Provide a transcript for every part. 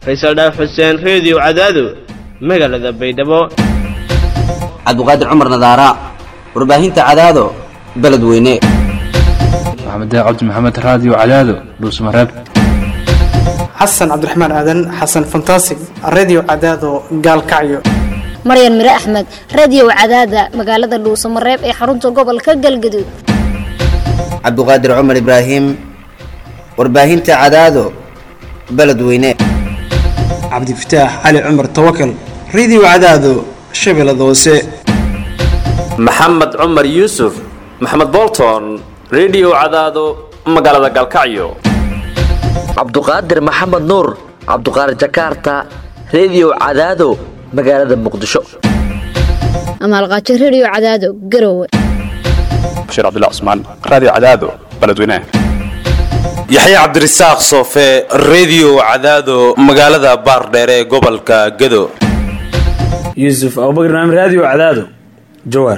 faysal dhaaf xuseen reediyo cadaado magaalada baydhabo cabduqaadir cumar nadaara warbaahinta cadaado beledweyne maxamed cabdi maxamed raadiyo cadaado dhuusmareeb xasan cabdiraxmaan aadan xasan fantasig redio cadaado gaalkacyo maryan mire axmed radio cadaada magaalada dhuusamareeb ee xarunta gobolka galgaduud cabduqaadir cumar ibraahim warbaahinta cadaado beledweyne cabdifataax cali cumar tawakal redio cadaado shabeellada hoose maxamed cumar yuusuf maxamed bolton redio cadaado magaalada gaalkacyo cabduqaadir maxamed nuur cabduqaadir jakarta redio cadaado magaalada muqdisho amaalqaajo radio cadaado garowe bashiir cabdilla cusmaan raadiyo cadaado beledweynaha yaxya cabdirasaaq soofe redio cadaado magaalada baardheere ee gobolka gado yuusuf abubakar naam raadiyo cadaado jawaar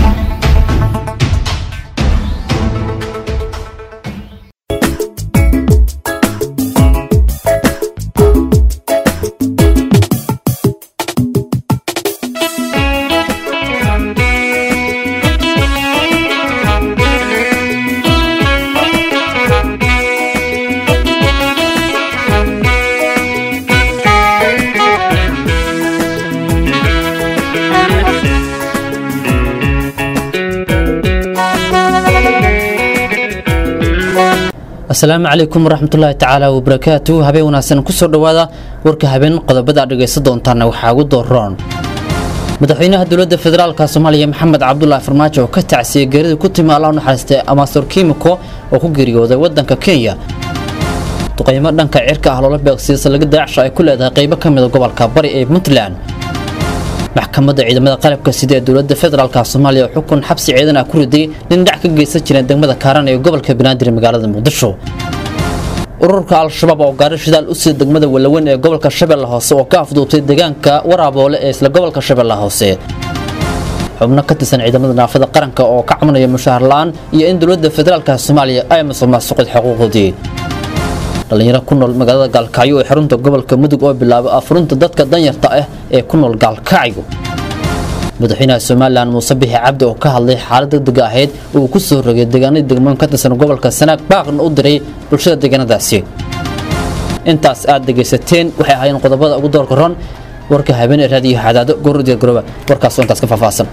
asalaamu calaykum waraxmatullaahi tacaala wabarakaatu habeen wanaagsan kusoo dhowaada warka habeen qodobada aad dhegaysan doontaana waxaa ugu dooroon madaxweynaha dowladda federaalka soomaaliya maxamed cabdulaahi farmaajo oo ka tacsiyey geerida ku timi alla u naxariistay amaasor kimiko oo ku geeriyooday waddanka kenya duqaymo dhanka cirka ah loola beegsiya salaga daacsha ay ku leedahay qaybo ka mida gobolka bari ee puntland maxkamadda ciidamada qalabka sida ee dowladda federaalka soomaaliya oo xukun xabsi ciidan ah ku riday nin dhac ka geysan jireen degmada kaaran ee gobolka banaadir magaalada muqdisho ururka al-shabaab oo gaari shidaal u sida degmada walaweyn ee gobolka shabeelle hoose oo ka afduubtay deegaanka waraaboole ee isla gobolka shabeelle hoose xubno ka tirsan ciidamada naafada qaranka oo ka cabanaya mushaahar la-aan iyo in dowladda federaalka soomaaliya ay masuqmaasuqid xuquuqdoodii dhallinyaro ku nool magaalada gaalkacyo ee xarunta gobolka mudug oo bilaabay afurunta dadka danyarta ah ee ku nool gaalkacyo madaxweynaha somalilan muuse bixi cabdi oo ka hadlay xaalad degdega ahayd uu ku soo rogay deegaanadii degmooyin ka tirsan gobolka sanaag baaqna u diray bulshada deegaanadaasi intaas aad dhegaysateen waxay ahaayeen qodobada ugu doorka ron warka habeen ee raadiyo cadaado gooradiya garooba warkaasoo intaas ka faahfaahsan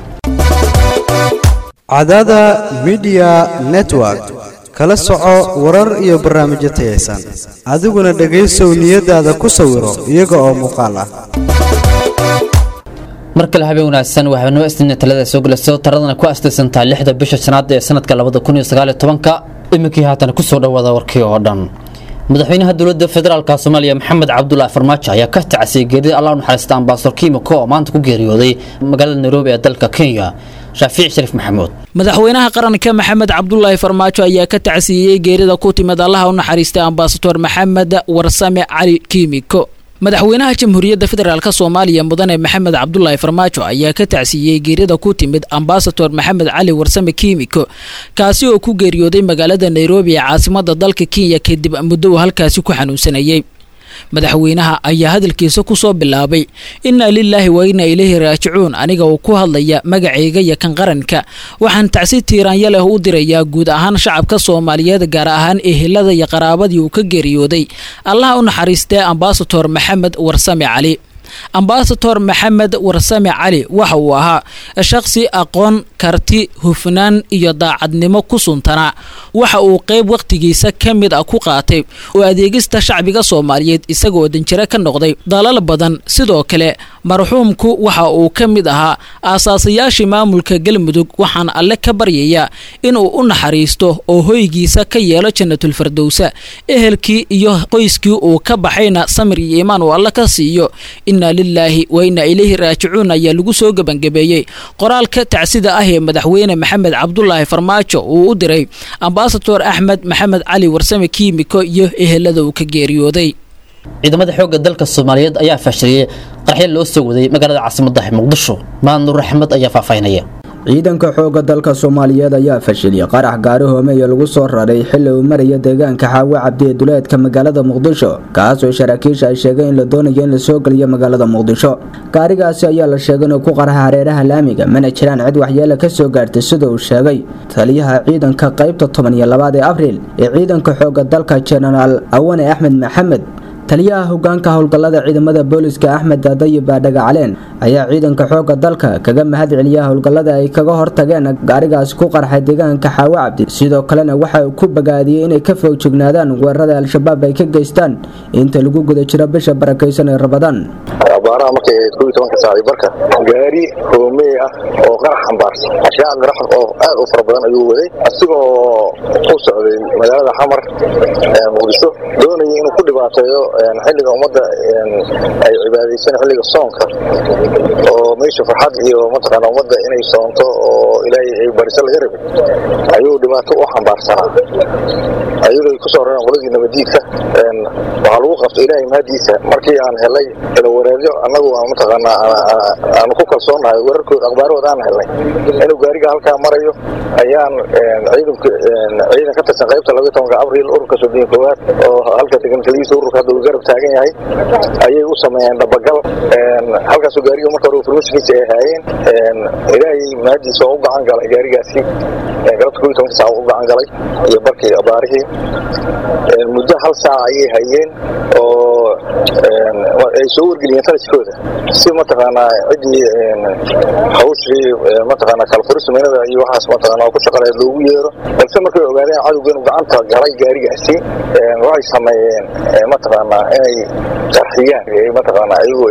cadaada midiya network kala soco warar iyo barnaamijyo tayaysan adiguna dhegaysow niyadaada ku sawiro iyaga oo muuqaal ah mar kale habeen wanaagsan waa habeenimo isniina talada soo gelayso taradana ku astaysantahay lixda bisha shanaad ee sanadka labada kun iyo sagaaliyo tobanka iminkii haatan kusoo dhawaada warkii oo dhan madaxweynaha dowladda federaalka soomaaliya maxamed cabdulaahi farmaajo ayaa ka tacsiyay geerida allah u naxariista ambaasor kiimiko oo maanta ku geeriyooday magaalada nairobi ee dalka kenya shaafiic shariif maxamuud madaxweynaha qaranka maxamed cabdulaahi farmaajo ayaa ka tacsiiyey geerida ku timid allaha u naxariistay ambasador maxamed warsame cali kiimiko madaxweynaha jamhuuriyadda federaalk soomaaliya mudane maxamed cabdulaahi farmaajo ayaa ka tacsiiyey geerida ku timid ambasador maxamed cali warsame kiimiko kaasi oo ku geeriyooday magaalada nairobi ee caasimada dalka kenya kadib muddo uu halkaasi ku xanuunsanayey madaxweynaha ayaa hadalkiisa ku soo bilaabay innaa lilaahi wa innaa ilayhi raajicuun aniga uu ku hadlaya magacayga iyo kan qaranka waxaan tacsi tiiraanya leh u dirayaa guud ahaan shacabka soomaaliyeed gaar ahaan ehelada iyo qaraabadii uu ka geeriyooday allaha u naxariistee ambasador maxamed warsame cali ambasador maxamed warsame cali waxa uu ahaa shaqsi aqoon karti hufnaan iyo daacadnimo ku suntanaa waxa uu qayb wakhtigiisa ka mid ah ku qaatay oo adeegista shacbiga soomaaliyeed isagoo danjiro ka noqday dalal badan sidoo kale marxuumku waxa uu ka mid ahaa aasaasayaashii maamulka galmudug waxaan alle ka baryayaa inuu u naxariisto oo hoygiisa ka yeelo jannatulfardowsa ehelkii iyo qoyskii uu ka baxayna samir iyo iimaan uu alle ka siiyo innaa lilaahi wa innaa ilayhi raajicuun ayaa lagu soo gebangabeeyey qoraalka tacsida ah ee madaxweyne maxamed cabdulaahi farmaajo uu u diray ambasador axmed maxamed cali warsame kiimiko iyo ehelada uu ka geeriyooday ciidamada xoogga dalka soomaaliyeed ayaa fashiliyey qarxyo loo soo waday magaalada caasimadda muqdisho maadnuur axmed ayaa faahfaahinaya ciidanka xoogga dalka soomaaliyeed ayaa fashiliyay qarax gaari hoomeeya lagu soo raray xilli uu maraya deegaanka xaawo cabdi ee duleedka magaalada muqdisho kaasoo saraakiisha ay sheegeen in la doonayo in lasoo geliyo magaalada muqdisho gaarigaasi ayaa la sheegay inuu ku qarxa hareeraha laamiga mana jiraan cid waxyeele ka soo gaartay sida uu sheegay taliyaha ciidanka qaybta toban iyo labaad ee abriil ee ciidanka xoogga dalka jenaraal awane axmed maxamed taliyaha hogaanka howlgallada ciidamada booliska axmed daadayib baadhaga caleen ayaa ciidanka xoogga dalka kaga mahad celiya howlgallada ay kaga hortageen gaarigaasi ku qarxay deegaanka xaawo cabdi sidoo kalena waxa uu ku bagaadiyey inay ka fogjignaadaan weerarada al-shabaab ay ka geystaan inta lagu guda jiro bisha barakaysan ee rabadaan abaaraha markay ahayd koob iyo tobanka saaci barka gaari hoomey ah oo qarax xambaarsan ashyaaq qarax oo aad u fara badan ayuu waday asigoo u socday magaalada xamar muqdisho doonaya inuu ku dhibaateeyo xilliga ummadda ay cibaadaysan xilliga soonka oo meesha farxad iyo mataqaana ummadda inay soonto oo ilaahay ay bariso laga rabin ayuu dhibaato u xambaarsanaa ayadoo ay kusoo rareen qoladii nabadiidka waxaa lagu qabtay ilaahay mahadiisa markii aan helay ilawareedyo annagu aan mataqaanaa aanu ku kalsoonahay wararkooda akhbaarahooda aan helnay inuu gaariga halkaa marayo ayaan ciidanka ciidan ka tirsan qaybta labaiy tobanka abriil ururka soddon koowaad oo halka degankaligiisa ururka hadda uu garab taagan yahay ayay u sameeyeen dhabagal halkaasoo gaariga marka hore informationkiisa ay haayeen ilaahay mahadiisa oo u gacan galay gaarigaasi galabta koob iyo tobanka saac u gacan galay iyo barkii abaarihii muddo hal saac ayay hayeen oo ay soo wargeliyeen taliskooda si mataqaanaa ciddii hawshii mataqaanaa kalfurisumeynada iyo waxaas mataqaanaa ku shaqaleed loogu yeero balse markay ogaadeen cadowga inuu gacanta galay gaarigaasi waxay sameeyeen mataqaanaa inay qarxiyaan mataqaanaa ayagu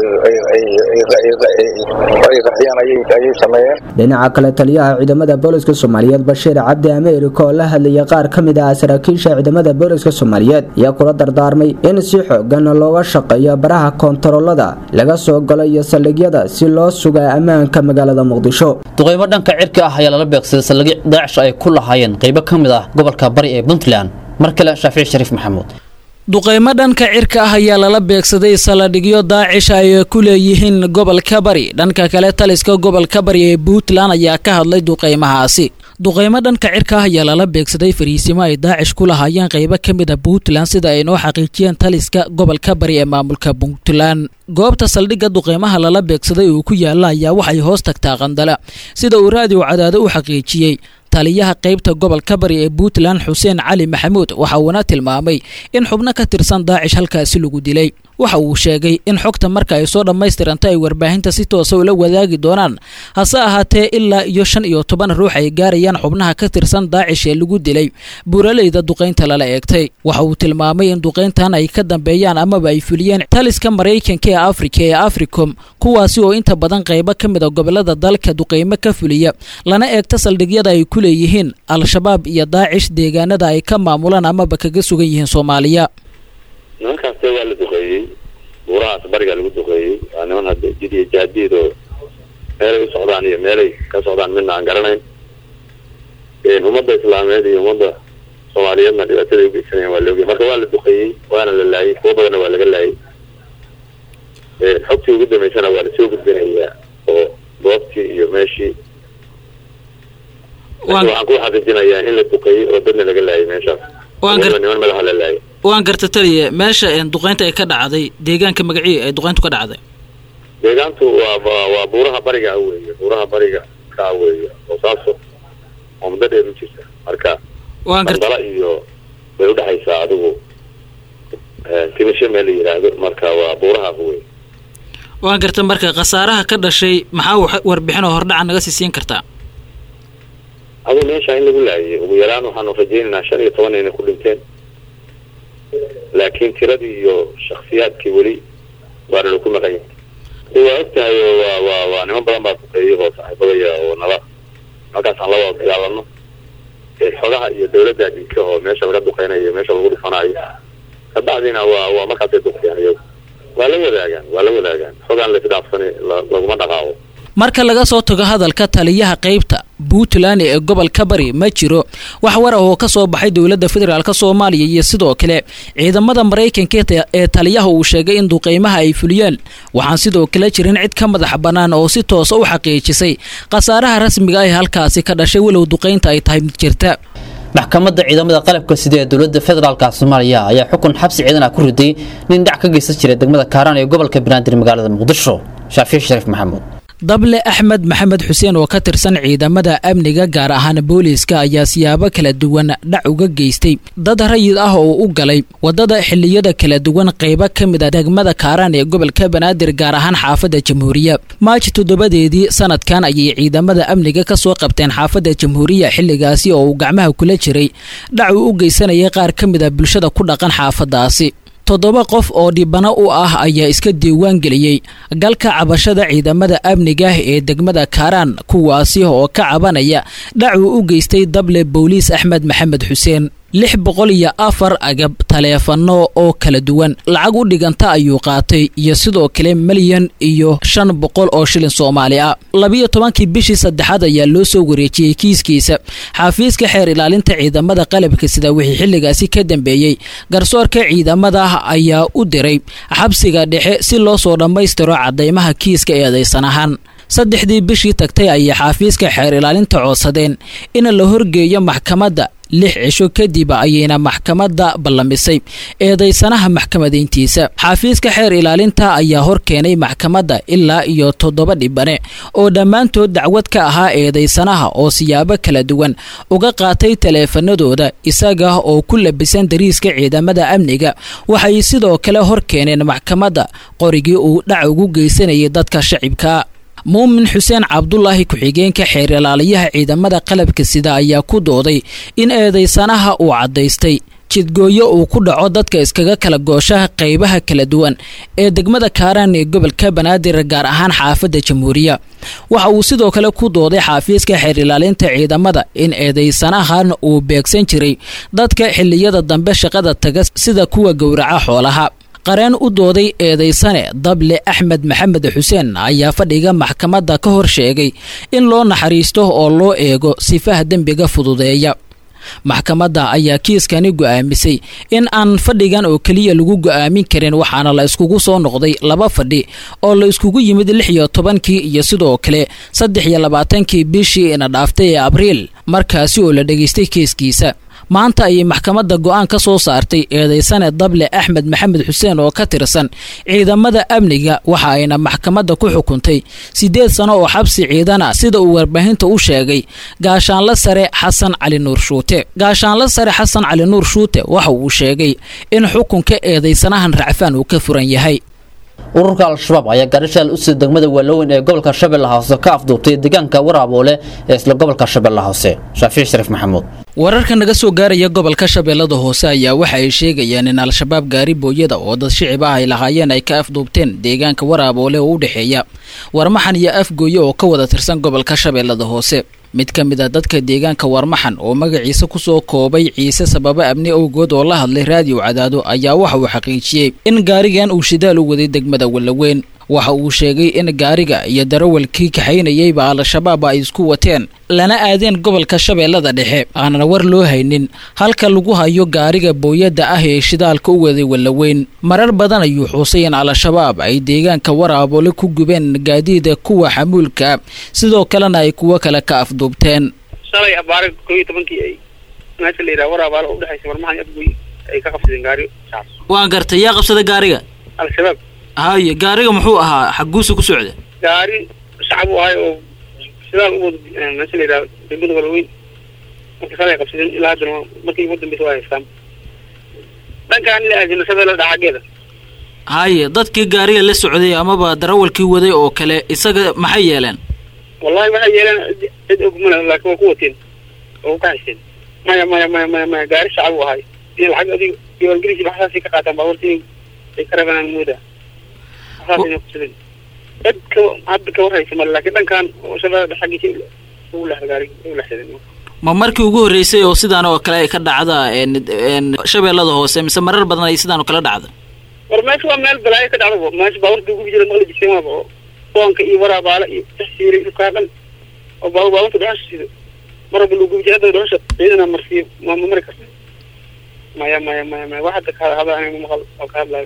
ay qarxiyaan ayay sameeyeen dhinaca kale taliyaha ciidamada booliska soomaaliyeed bashiir cabdi ameerika oo la hadlayay qaar ka mid ah saraakiisha ciidamada booliska soomaaliyeed ayaa kula dardaarmay in si xoogan looga shaqeeyo baraha koontaroolada laga soo galo iyo saldhigyada si loo sugaa ammaanka magaalada muqdisho duqeymo dhanka cirka ah ayaa lala beegsaday saldhigyo daacish ay ku lahaayeen qaybo ka mid ah gobolka bari ee puntland mar kale shaafici shariif maxamuud duqeymo dhanka cirka ah ayaa lala beegsaday saladhigyo daacish ay ku leeyihiin gobolka bari dhanka kale taliska gobolka bari ee puntland ayaa ka hadlay duqeymahaasi duqeymo dhanka cirka ah ayaa lala beegsaday fariisimo ay daacish ku lahaayeen qaybo ka mid a puntland sida ay noo xaqiijiyeen taliska gobolka bari ee maamulka puntland goobta saldhigga duqeymaha lala beegsaday uu ku yaalla ayaa waxay hoos tagtaa qandala sida uu raadiyo cadaado u xaqiijiyey taliyaha qaybta gobolka bari ee puntland xuseen cali maxamuud waxa uuna tilmaamay in xubno ka tirsan daacish halkaasi lagu dilay waxa uu sheegay in xogta marka ay soo dhammaystiranto ay warbaahinta si toosa ula wadaagi doonaan hase ahaatee ilaa iyo shan iyo toban ruux ay gaarayaan xubnaha ka tirsan daacish ee lagu dilay buuraleyda duqaynta lala eegtay waxa uu tilmaamay in duqayntan ay ka dambeeyaan amaba ay fuliyeen taliska maraykanka ee afrika ee africom kuwaasi oo inta badan qaybo ka mid a gobolada dalka duqaymo ka fuliya lana eegta saldhigyada ay ku leeyihiin al-shabaab iyo daacish deegaanada ay ka maamulaan amaba kaga sugan yihiin soomaaliya nimankaas waa la duqeeyey buurahaas barigaa lagu duqeeyey waa niman hadda jid iyo jaadiid oo meelay u socdaan iyo meelay ka socdaan midna aan garanayn ummadda islaameed iyo ummadda soomaaliyeedna dhibaataday ugeysanayaan waa la ogay marka waa la duqeeyey waana la laayay kuwo badanna waa laga laayay xogtii ugu dambeysana waa lasoo gudbinayaa oo goobtii iyo meeshii waxaan ku xaqiijinayaa in la duqeeyey oo dadna laga laayay meeshaas niman madaxa la laayay waan garta taliye meesha duqeynta ay ka dhacday deegaanka magacii ay duqeyntu ka dhacday deegaantu waa waa buuraha bariga weeye buuraha bariga ka weeye oo saaso oo muddo dheer u jirta marka bandala iyo bay udhexaysaa adigu timisho meel la yidhaahdo marka waa buurahaas weye waan garta marka khasaaraha ka dhashay maxaa warbixin oo hordhaca naga sii siin kartaa aduu meesha in lagu laayay ugu yaraan waxaanu rajaynaynaa shan iyo toban inay ku dhinteen laakiin tiradii iyo shaksiyaadkii weli waana laku maqan yahay waa ogtahay oo waa waa waa niman badan baa duqeeyay oo saaxiibadaya oo nala halkaasaan la wada dagaalano xogaha iyo dawladda adinka oo meesha laga duqeynayo meesha lagu dhifanayo kabacdina waa waa markaasay duqeyaan iyagu waa la wadaagaan waa la wadaagaan xogaan laisdhaafsani laguma dhaqaaqo marka laga soo tago hadalka taliyaha qaybta puntland ee gobolka bari ma jiro wax war ah oo ka soo baxay dowladda federaalk soomaaliya iyo sidoo kale ciidamada maraykanka ee taliyaha uu sheegay in duqeymaha ay fuliyeen waxaan sidoo kale jirin cid ka madax bannaan oo si toosa u xaqiijisay khasaaraha rasmiga ah ee halkaasi ka dhashay walow duqeynta ay tahay mid jirta maxkamadda ciidamada qalabka sida ee dowladda federaalka soomaaliya ayaa xukun xabsi ciidan ah ku riday nin dhac ka geysan jiray degmada kaaraan ee gobolka banaadir magaalada muqdisho shaafici shariif maxamuud dable axmed maxamed xuseen oo ka tirsan ciidamada amniga gaar ahaan booliiska ayaa siyaabo kala duwan dhac uga geystay dad rayid ah oo u galay wadada xiliyada kala duwan qaybo ka mid a degmada kaaraan ee gobolka banaadir gaar ahaan xaafadda jamhuuriya maaji toddobadeedii sanadkan ayay ciidamada amniga ka soo qabteen xaafadda jamhuuriya xilligaasi oo uu gacmaha kula jiray dhac uu u geysanayay qaar ka mid a bulshada ku dhaqan xaafaddaasi toddoba qof oo dhibano u ah ayaa iska diiwaan geliyey galka cabashada ciidamada amniga ee degmada kaaraan kuwaasi oo ka cabanaya dhacuu u geystay dable booliis axmed maxamed xuseen lix boqol iyo afar agab taleefano oo kala duwan lacag u dhiganta ayuu qaatay iyo sidoo kale milyan iyo shan boqol oo shilin soomaali ah labiyo tobankii bishii saddexaad ayaa loo soo wareejiyey kiiskiisa xafiiska xeer ilaalinta ciidamada qalabka sida wixii xilligaasi ka dambeeyey garsoorka ciidamada ayaa u diray xabsiga dhexe si loo soo dhammaystiro cadaymaha kiiska eedaysan ahaan saddexdii bishii tagtay ayay xafiiska xeer ilaalinta codsadeen in la horgeeyo maxkamadda lix cisho kadib ayayna maxkamadda ballamisay eedaysanaha maxkamadayntiisa xafiiska xeer ilaalinta ayaa hor keenay maxkamadda ilaa iyo toddoba dhibane oo dhammaantood dacwad ka ahaa eedaysanaha oo siyaabo kala duwan uga qaatay taleefanadooda isaga oo ku labisan dariiska ciidamada amniga waxay sidoo kale hor keeneen maxkamadda qorigii uu dhac ugu geysanayay dadka shacibka muumin xuseen cabdulaahi ku-xigeenka xeer ilaaliyaha ciidamada qalabka sida ayaa ku dooday in eedaysanaha uu caddaystay jidgooyo uu ku dhaco dadka iskaga kala gooshaha qaybaha kala duwan ee degmada kaaraan ee gobolka banaadir gaar ahaan xaafadda jamhuuriya waxa uu sidoo kale ku dooday xaafiiska xeer ilaalinta ciidamada in eedaysanahan uu beegsan jiray dadka xilliyada dambe shaqada taga sida kuwa gowraca xoolaha qareen u dooday eedaysane dable axmed maxamed xuseen ayaa fadhiga maxkamadda ka hor sheegay in loo naxariisto oo loo eego sifaha dembiga fududeeya maxkamadda ayaa kiiskani go'aamisay in aan fadhigan oo keliya lagu go'aamin karin waxaana la iskugu soo noqday laba fadhi oo la iskugu yimid lix iyo tobankii iyo sidoo kale saddex iyo labaatankii bishii ina dhaaftay ee abriil markaasi oo la dhegaystay kiiskiisa maanta ayay maxkamadda go'aan ka soo saartay eedaysane dable axmed maxamed xuseen oo ka tirsan ciidamada amniga waxa ayna maxkamadda ku xukuntay siddeed sano oo xabsi ciidana sida uu warbaahinta u sheegay gaashaanla sare xasan cali nuur shuute gaashaanla sare xasan cali nuur shuute waxa uu sheegay in xukunka eedaysanahan racfaan uu ka furan yahay ururka al-shabaab ayaa garishaal usii degmada waaloweyn ee gobolka shabeellaha hoose ka afduubtay deegaanka waraaboole ee isla gobolka shabeellaha hoose shaafici shariif maxamuud wararka naga soo gaaraya gobolka shabeellada hoose ayaa waxa ay sheegayaan in al-shabaab gaari booyada oo dad shicib ah ay lahaayeen ay ka afduubteen deegaanka waraaboole oo u dhexeeya warmaxan iyo afgooye oo ka wada tirsan gobolka shabeellada hoose mid ka mid a dadka deegaanka warmaxan oo magaciisa kusoo koobay ciise sababo amni awgood oo la hadlay raadiyo cadaado ayaa waxa uu xaqiijiyey in gaarigan uu shidaal u waday degmada wallaweyn waxa uu sheegay in gaariga iyo darawalkii kaxaynayeyba al-shabaab ay isku wateen lana aadeen gobolka shabeellada dhexe aanan war loo haynin halka lagu hayo gaariga booyadda ah ee shidaalka u waday wallaweyn marar badan ayuu xuusay in al-shabaab ay deegaanka waraabole ku gubeen gaadiida kuwa xamuulka sidoo kalena ay kuwo kale ka afduubteen shalay abaare koo iyo tobankii ay meesha la yidhaha waraabaale oo udhexaysa warmahan iyo afgoy ay ka qabsadeen gaari saas waan gartay yaa qabsaday gaariga al-shabaab haye gaariga muxuu ahaa xaguusa ku socda gaari shacab u ahay oo sidaal u wada meesha la yidhaha degmada walaweyn marka shalay qabsadeen ilaa haddana markii ugu dambeysa waa haystaan dhankaan la aadina shabeella dhaxageeda haye dadkii gaariga la socday amaba darawalkii waday oo kale isaga maxay yeeleen wallahi waxay yeeleen cid ogmana laakiin waa ku wateen oo ku kaxaysteen maya maya maya maya maya gaari shacab u ahay iyo lacag adiga diiwaangelisi waxsaasay ka qaataan baabuurtii ay ka rabanaan mooda waxsaasayna kusadeen cid ka hadda ka warhaysa male laakiin dhankan oo shabeella xaggiisa ugu leexda gaariga ugu leexsadeen ma markii ugu horreysay oo sidaan oo kale ay ka dhacda shabeellada hoose mise marar badan ay sidaan oo kale dhacda war meesha waa meel balaayo ka dhacda meesha baabuurta ugu jira maqli jirteen waaba oo boonka iyo waraabaala iyo taxsiila iyo dhulkaa dhan oo baabu baabuurta dhuxusha sido mar walba lagu jihada dhuxusha ciidana marsiiyo ma ma mari karta maya maya maya maya wax hadda ka hadla aniga maqal oo ka hadlayo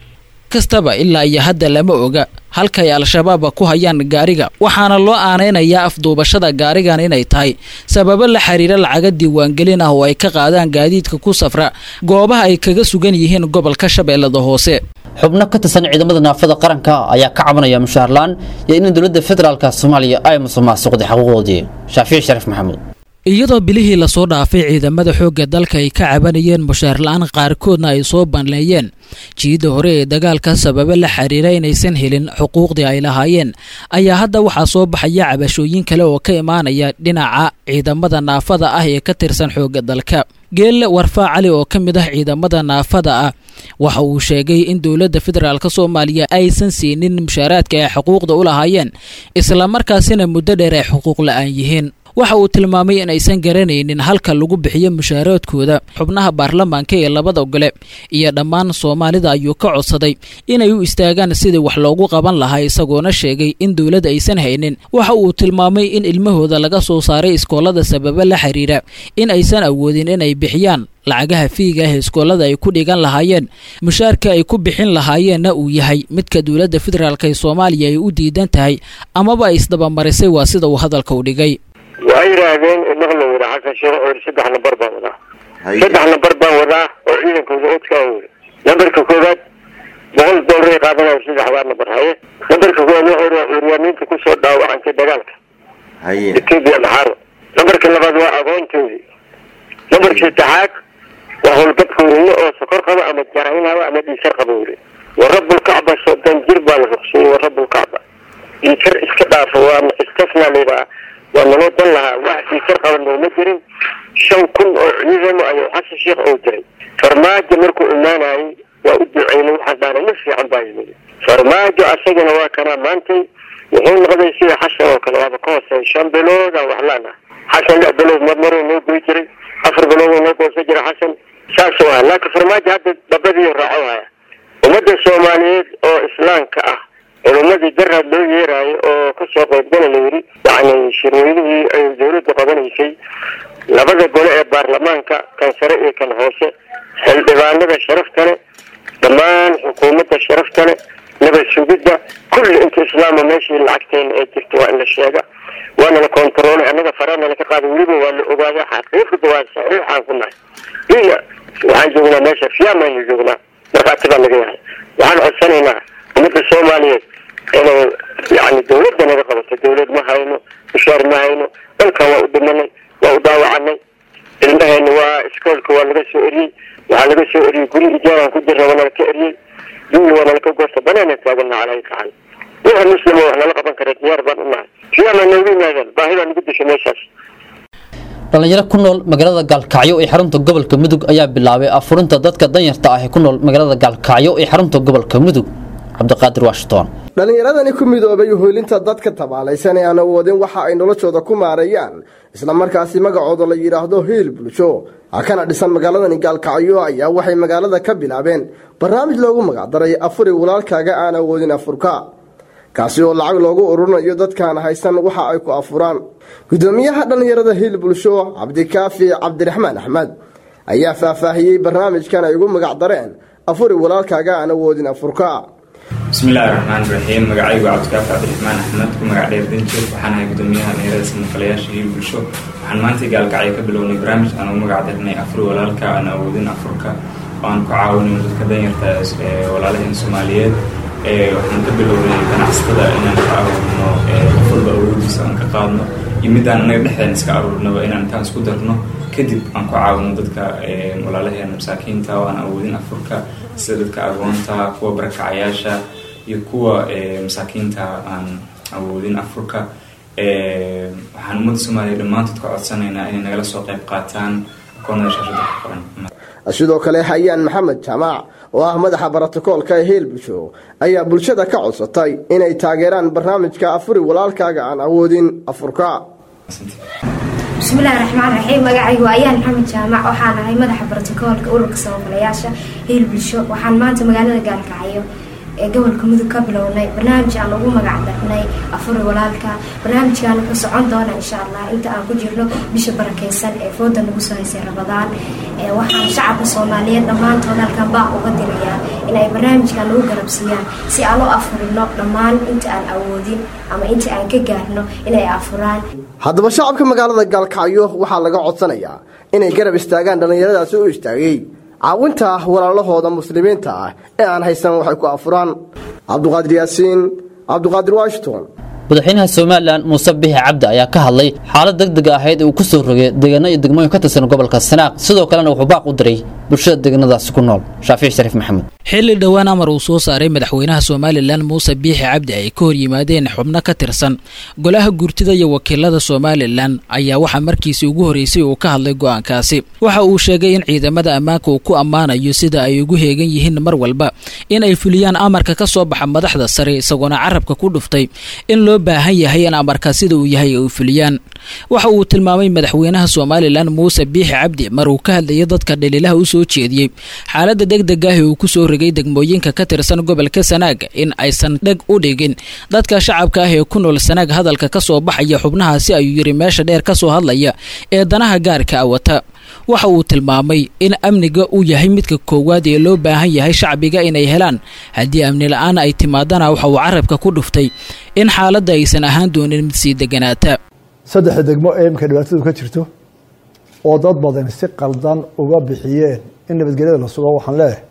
kastaba ilaa iyo hadda lama oga halkay al-shabaab ku hayaan gaariga waxaana loo aaneynayaa afduubashada gaarigan inay tahay sababo la xiriira lacaga diiwaangelin ah oo ay ka qaadaan gaadiidka ku safra goobaha ay kaga sugan yihiin gobolka shabeellada hoose xubno ka tirsan ciidamada naafada qaranka ayaa ka cabanaya mushaharlaan iyo in dowladda federaalka soomaaliya ay musuqmaasuqday xuquuqdoodii shaafici shariif maxamuud iyadoo bilihii lasoo dhaafay ciidamada xoogga dalka ay ka cabanayeen mushaar la-aan qaarkoodna ay soo banleeyeen jiidda hore ee dagaalka sababa la xiriira inaysan helin xuquuqdii ay lahaayeen ayaa hadda waxaa soo baxaya cabashooyin kale oo ka imaanaya dhinaca ciidamada naafada ah ee ka tirsan xoogga dalka geelle warfaa cali oo ka mid ah ciidamada naafada ah waxa uu sheegay in dowladda federaalk soomaaliya aysan siinin mushaaraadka ay xuquuqda u lahaayeen islamarkaasina muddo dheer ay xuquuq la-aan yihiin waxa uu tilmaamay in aysan garanaynin halka lagu bixiyo mushaaraadkooda xubnaha baarlamaanka ee labada gole iyo dhammaan soomaalida ayuu ka codsaday inay u istaagaan sidii wax loogu qaban lahaa isagoona sheegay in dowladda aysan haynin waxa uu tilmaamay in ilmahooda laga soo saaray iskoolada sababa la xiriira in aysan awoodin inay bixiyaan lacagaha fiiga ah iskoolada ay ku dhigan lahaayeen mushaarka ay ku bixin lahaayeenna uu yahay midka dowladda federaalk ee soomaaliya ay u diidan tahay amaba ay isdabamarisay waa sida uu hadalka u dhigay waa yidhaahdeen maqla wada xasan sheekh oo yidhi saddex nambar baan wadaa saddex nambar baan wadaa oo ciidankooda odkaa wada nambarka koowaad boqol doolar ay qaadanaya saddexdaa nambar haye nambarka koowaad wuxuu yidhi curyaamiinta kusoo dhaawacantay dagaalka etoobiya maxaaro nambarka labaad waa agoontoodii nambarka saddexaad waa howlgabka weyne oo sokor qaba ama jaraynaba ama dhiisar qaba weli wa rabulkacba soddon jir baa la ruqsiyey wa rabulkacba dhiisar iska dhaafo waa istasnaa layidhaha waa naloo dan lahaa wax dhiisar qaba nooma jirin shan kun oo ciidamo ayuu xasan sheekh oo jiray farmaajo markuu imaanayay waa u duceynay waxaan dhaana ma fiican baa yimid farmaajo asagana waa kanaa maantay wuxuu noqday sida xasan oo kale waaba ka hooseey shan bilooda wax laana xasan lix bilood marmaruu noo goy jiray afar bilood noo goosan jiray xasan saasuu ahaa laakiin farmaajo hadda dabadii raaco haya ummadda soomaaliyeed oo islaamka ah culumadii daraad loo yeeraayo oo kasoo qaybgala la yidhi yacni shirweynihii ay dowladda qabanaysay labada gole ee baarlamaanka kan sare iyo kan hoose xildhibaanada sharafta leh dhammaan xukuumadda sharafta leh nabad sugidda kulli inta islaama meeshii lacagteena ee jirta waa in la sheega waana la kontaroolay annaga faraana laka qaaday weliba waa la ogaaday xaqiiqda waa saxiixaan ku nahay iya waxaan joognaa meesha fiyaamaanu joognaa markhaati baa laga yahay waxaan codsanaynaa ummadda soomaaliyeed inay yani dawladda naga qabato dawlad ma hayno mushaar ma hayno dalkan waa u dhimanay waa u daawacanay ilmaheena waa iskoolka waa laga soo eriyey waxaa laga soo eriyey guri ijaaraan ku jirna waa nalaka eriyey dunya waa nalaka goosta banaana taagana calay kacan wixii muslima wax nala qaban kara diyaar baan u nahay fiyaama noogu yimaadeen baahida nagu disha meeshaas dhalinyaro ku nool magaalada gaalkacyo ee xarunta gobolka mudug ayaa bilaabay afurinta dadka danyarta ah ee ku nool magaalada gaalkacyo ee xarunta gobolka mudug cabdiqaadir washington dhallinyaradani ku midoobay hoolinta dadka tabaalaysan ee aan awoodin waxa ay noloshooda ku maareeyaan islamarkaasi magacooda la yidhaahdo hiil bulsho kana dhisan magaaladani gaalkacyo ayaa waxay magaalada ka bilaabeen barnaamij loogu magacdaray afuri walaalkaaga aan awoodin afurka kaasi oo lacag loogu ururinayo dadkaan haysan waxa ay ku afuraan gudoomiyaha dhallinyarada hiil bulsho cabdikaafi cabdiraxmaan axmed ayaa faahfaahiyey barnaamijkan ay ugu magacdareen afuri walaalkaaga aan awoodin afurka bismillaahi raxmaan raxiim magacaygu cabdikaafi cabdiraxmaan axmed ku magac dheer danjir waxaan ahay gudoomiyaha dhalinyarada samafalayaasha hiil bulsho waxaan maanta gaalkacyo ka bilownay barnaamij aan ugu magac darnay afuri walaalka aan awoodin afurka oo aan ku caawinayno dadka danyarta ee walaalaheen soomaaliyeed waxaan ka bilownay ganacsatada inaan ka aruurno qof walba awoodiisa aan ka qaadno iyo midaan anaga dhexdeen iska aruurnaba inaan intaan isku darno kadib aan ku caawino dadka walaalaheena masaakiinta oo aan awoodin afurka sida dadka agoonta kuwa barakacayaasha iyo kuwa masaakiinta aan awoodin afurka waxaan ummadda soomaaliya dhammaantood ka codsanaynaa inay nagala soo qayb qaataan akoonada shaashada ku qoran sidoo kale hayaan maxamed jaamac oo ah madaxa barotokoolka ee heel bulsho ayaa bulshada ka codsatay inay taageeraan barnaamijka afuri walaalkaaga aan awoodin afurka bismillahi raxmaan raxiim magacaygu ayaan maxamed jaamac waxaan ahay madaxa barotokoolka ururka samafalayaasha heel bulsho waxaan maanta magaalada gaalkacyo ee gobolka mudug ka bilownay barnaamij aan ugu magac darnay afuri walaalka barnaamijkan wuxuu socon doona insha allah inta aan ku jirno bisha barakeysan ee fooda nagu soo haysay rabadaan waxaan shacabka soomaaliyeed dhammaantood halkan baa uga dirayaa in ay barnaamijkan nagu garabsiiyaan si aan u afurino dhammaan inta aan awoodin ama inta aan ka gaarno inay afuraan haddaba shacabka magaalada gaalkacyo waxaa laga codsanayaa inay garab istaagaan dhallinyaradaasi u istaagay caawinta walaalahooda muslimiinta ah ee aan haysan waxay ku afuraan cabduqaadir yaasiin cabduqaadir washington madaxweynaha somalilan muuse bixi cabdi ayaa ka hadlay xaalad degdega ahayd uu ku soo rogay deegaano iyo degmooyin ka tirsan gobolka sanaaq sidoo kalena wuxuu baaq u diray bulshada deegaanadaasi ku nool shaafici shariif maxamed xilli dhowaan amar uu soo saaray madaxweynaha somalilan muuse biixi cabdi ay ka hor yimaadeen xubno ka tirsan golaha guurtida iyo wakiilada somalilan ayaa waxaa markiisii ugu horreysay uu ka hadlay go'aankaasi waxa uu sheegay in ciidamada ammaanka uu ku ammaanayo sida ay ugu heegan yihiin mar walba in ay fuliyaan amarka ka soo baxa madaxda sare isagoona carabka ku dhuftay in loo baahan yahay in amarka sida uu yahay ay fuliyaan waxa uu tilmaamay madaxweynaha somalilan muuse biixi cabdi mar uu ka hadlayay dadka dhaliilaha u soo jeediyey xaaladda degdeg ah ee uu ku soo rogay degmooyinka ka tirsan gobolka sanaag in aysan dheg u dhigin dadka shacabka ah ee ku nool sanaag hadalka ka soo baxaya xubnahaasi ayuu yidhi meesha dheer ka soo hadlaya ee danaha gaarka a wata waxa uu tilmaamay in amniga uu yahay midka koowaad ee loo baahan yahay shacbiga inay helaan haddii amni la-aan ay timaadana waxa uu carabka ku dhuftay in xaaladda aysan ahaan doonin mid sii deganaata saddexda degmo ee imika dhibaatadu ka jirto oo dad badan si qaldan uga bixiyeen in nabadgelyada la sugo waxaan leeyahay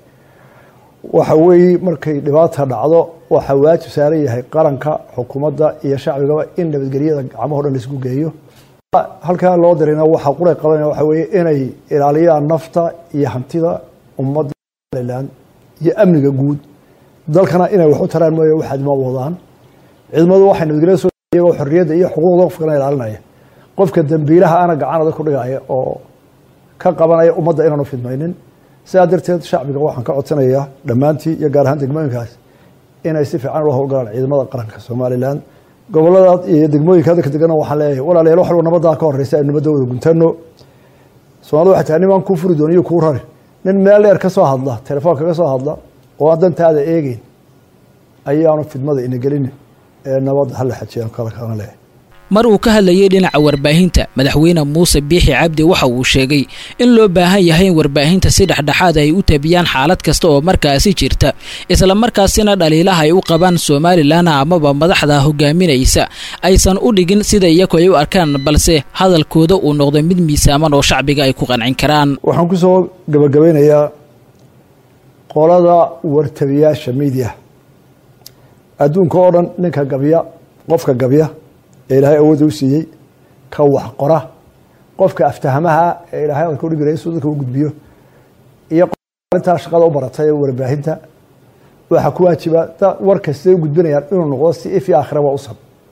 waxa weeye markay dhibaata dhacdo waxaa waajib saaran yahay qaranka xukuumadda iyo shacbigaba in nabadgelyada gacmaho dhan laisku geeyo halkaa loo dirayna waxaa quray qabanaya waxa weeye inay ilaaliyaan nafta iyo hantida ummadda somalilan iyo amniga guud dalkana inay wax u taraan mooye waxaad ma wadaan ciidamadu waxay nabadgelyada soo iyagoo xorriyadda iyo xuquuqda qofkana ilaalinaya qofka dambiilaha ana gacan adag ku dhigaya oo ka qabanaya ummadda inaanu fidmaynin sidaa darteed shacbiga waxaan ka codsanayaa dhammaantii iyo gaar ahaan degmooyinkaas inay si fiican ula howlgalaan ciidamada qaranka somalilan gobolada iyo degmooyinka hadalka degana waxaan leeyahay walaalayaal wax walba nabadaa ka horeysa aynu nabadda wada guntano soomaalida waxay tahay nimaan kuu furi doon iyo kuu rari nin meel dheer ka soo hadla telefoonka ka soo hadla oo aan dantaada eegeyn ayaanu fidmada ina gelinin ee nabadda hala xajiyaan kala kalana leeyahay mar uu ka hadlayay dhinaca warbaahinta madaxweyne muuse biixi cabdi waxa uu sheegay in loo baahan yahay in warbaahinta si dhexdhexaad ay u tabiyaan xaalad kasta oo markaasi jirta isla markaasina dhaliilaha ay u qabaan somalilan amaba madaxda hogaaminaysa aysan u dhigin sida iyagu ay u arkaan balse hadalkooda uu noqdo mid miisaaman oo shacbiga ay ku qancin karaan waxaan kusoo gabagabeynayaa qolada wartabiyaasha miidiya adduunka oo dhan ninka gabya qofka gabya ee ilaahay awoodda u siiyey ka wax qora qofka aftahamaha ee ilaahay adka udhigi rahay suu dadka u gudbiyo iyo arintaa shaqada u baratay ee warbaahinta waxaa ku waajiba warka siday u gudbinayaan inuu noqdo si if iyo aakhiraba u sab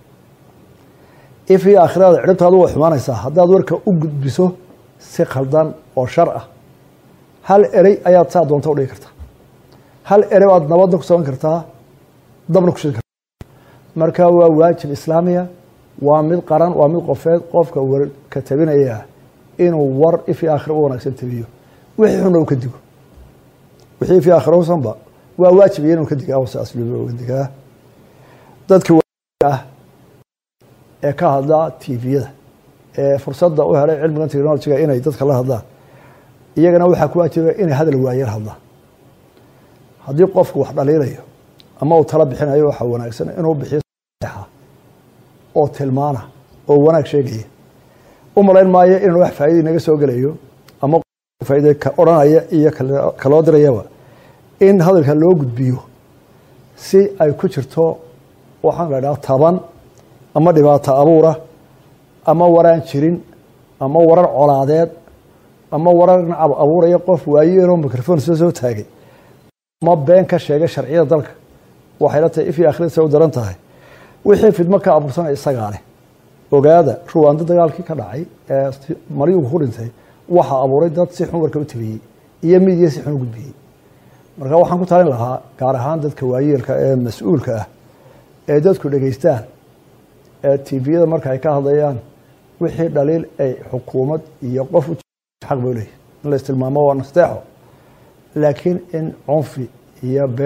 if iyo aakhirada cidhibtaadu way xumaanaysaa haddaad warka u gudbiso si khaldan oo shar ah hal erey ayaad saa doonta udhigi kartaa hal erey baad nabadda ku samayn kartaa dabna ku shidi kartaa marka waa waajib islaamiya waa mid qaran waa mid qofeed qofka warka tabinaya inuu war ifi aakhira u wanaagsan tabiyo wixii xunna uu ka digo wixii ifi aakhira usanba waa waajib iyo inuu ka digaa wase asluuba uga digaa dadka ah ee ka hadla tviyada ee fursadda u helay cilmigan technologiga inay dadka la hadlaan iyagana waxaa ku waajiba inay hadal waayar hadlaan haddii qofku wax dhaliilayo ama uu tala bixinayo waxaa wanaagsan inuu bixiyo oo tilmaana oo wanaag sheegaya u malayn maayo inaan wax faa'iida inaga soo gelayo ama faa'iida ka odhanaya iyo kaloo dirayaba in hadalka loo gudbiyo si ay ku jirto waxaan la idhaha taban ama dhibaato abuura ama waraan jirin ama warar colaadeed ama warar nacab abuuraya qof waayeeloo microphone soo soo taagay ama been ka sheegay sharciyada dalka waxay la tahay ifii akhrinsa u daran tahay wixii fidmo ka abuursanaya isagaa leh ogaada ruwaando dagaalkii ka dhacay ee maryugu ku dhintay waxaa abuuray dad si xun warka u tabiyey iyo midiya si xun u gudbiyey marka waxaan ku talin lahaa gaar ahaan dadka waayeelka ee mas-uulka ah ee dadku dhegaystaan ee tviyada marka ay ka hadlayaan wixii dhaliil ay xukuumad iyo qof u xaq bay leeyihin in la istilmaamo waa nasteexo laakiin in cunfi iyo been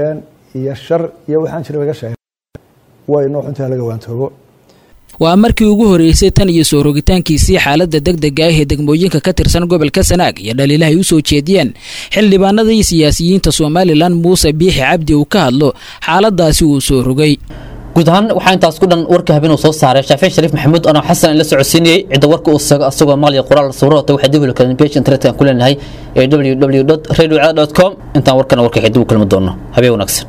iyo shar iyo waxaan jira laga sheegay way noo xuntaha laga waantoobo waa markii ugu horeysay tan iyo soo rogitaankiisii xaaladda degdega ah ee degmooyinka ka tirsan gobolka sanaag iyo dhaliilaha ay u soo jeediyeen xildhibaanada iyo siyaasiyiinta somalilan muuse biixi cabdi uu ka hadlo xaaladaasi uu soo rogay guud ahaan waxaa intaas ku dhan warka habeen uu soo saaray shaafici shariif maxamuud anoo xasan la socodsiinayey cidda warka uu sago asagoo maqliya qoraal sawirata waxay dib u kalen page internet aan ku leenahay ee www radio com intaan warkana warka xidib u kulmi doono habeen wanaagsan